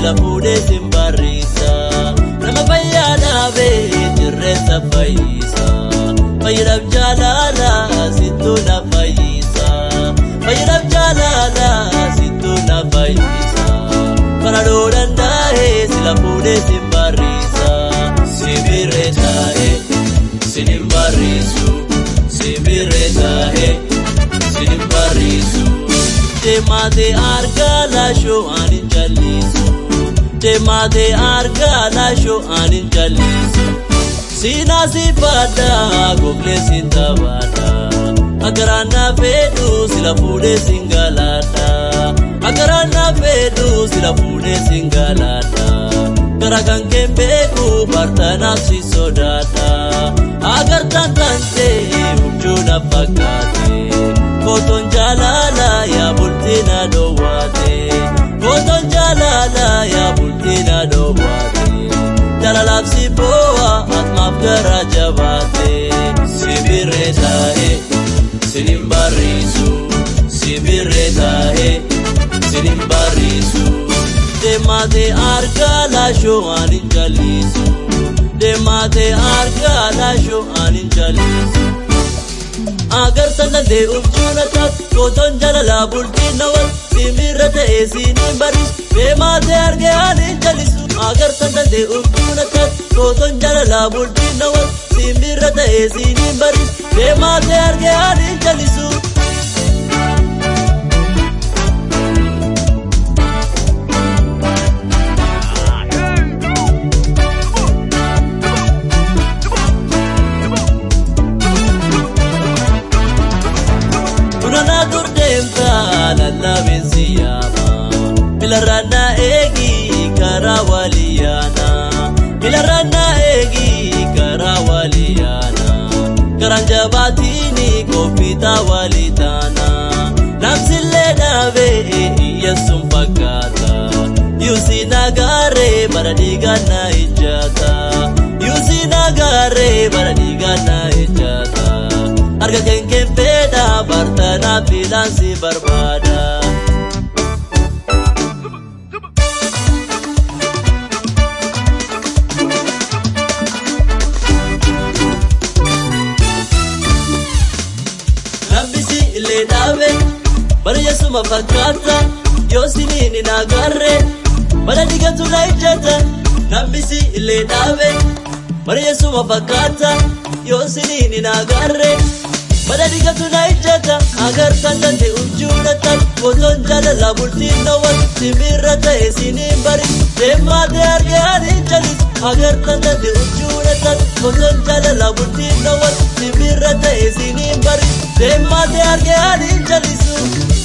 sila fuudhee sin barriisa nama fayyaa dhaabee jirreessa fayyisa fayyadaaf jaalala sittuu na fayyisa fayyadaaf jaalala sittuu na fayyisa kanadoo danda'ee sila fuudhee sin barriisa sibirree taa'ee sinin barriisu sibirree taa'ee sinin barriisu deemaatee argaa laashoo anin jallisu deemaatee argaa laashoo anin jallisu siinaa si fadhaa goglee siin taphaadhaa akaraan na fedhu sila fuudhee sin galaadhaa akaraan na fedhu sila fuudhee sin galaadhaa gara kan keen beeku bartanaaf si sodaadhaa agartaan tantee huccuu na fakkaate kootoon jaalala yaa bultii na dhoowwaate kootoon jaalala yaa bultii na dhoowwaate jaalalaaf si boo'a atmaaf gara jabaate sibirree taa'ee sinin barriisu sibirree taa'ee sinin barriisu deemaatee argaa laashoo anin jallisu deemaatee argaa laashoo anin jallisu agartan dandee ubjuuna taat kootoon jaalalaa bultiin nawal simbirra ta'ee siiniin barriisu deemaatee argee anin jallisu agartan dandee ubjuuna taat kootoon jaalalaa bultiin nawal simbirra ta'ee siiniin barriisu deemaatee argee anin jallisu. Kunana gurdeemta lallabeen siyaama Milarraanaa eegi karaa waliyaana Milarraanaa eegi karaa waliyaana Karaan jabaatiini koofitaa walitaana Namsillee dhaabee iyyeessuun fakkaata Yuusi nagaaree bara dhiigaa na ijjaata Yuusi nagaaree bara dhiigaa na ijjaata Arga kenkeen fedha bartanaa filaansi barbaada. Lambisi illee dhaabe bara yeessuma fakkaata yoo siniin hin agarre bara digatu na ijjata. Lambisi illee dhaabe bara yeessuma fakkaata yoo siniin hin agarre. Bara digatu na ijjata agartan dande ubjuudhatan Kootoon jaalala bultiin nawal simbirra ta'e siniin bari Deemaatee argee anin jalis agartan dande ubjuudhatan Kootoon jaalala bultiin nawal simbirra ta'e siniin bari Deemaatee argee anin jalisu